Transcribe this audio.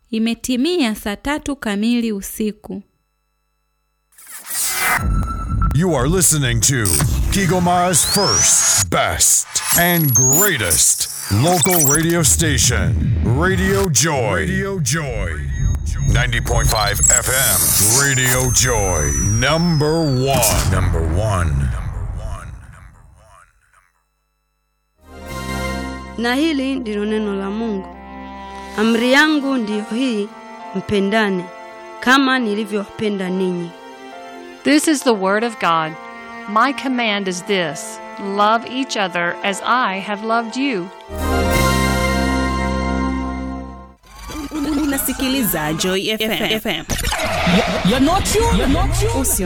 Imetimia saa tatu kamili usiku. You are listening to Kigomara's first, best, and greatest local radio station, Radio Joy. Radio Joy. 90.5 FM, Radio Joy. Number one. Number one. Na hili ndilo neno la Mungu. Amri yangu ndiyo hii, mpendane kama nilivyowapenda ninyi. This is the Word of God. My command is this love each other as I have loved you. Unasikiliza Joy FM. You're not you. You're not you. Usio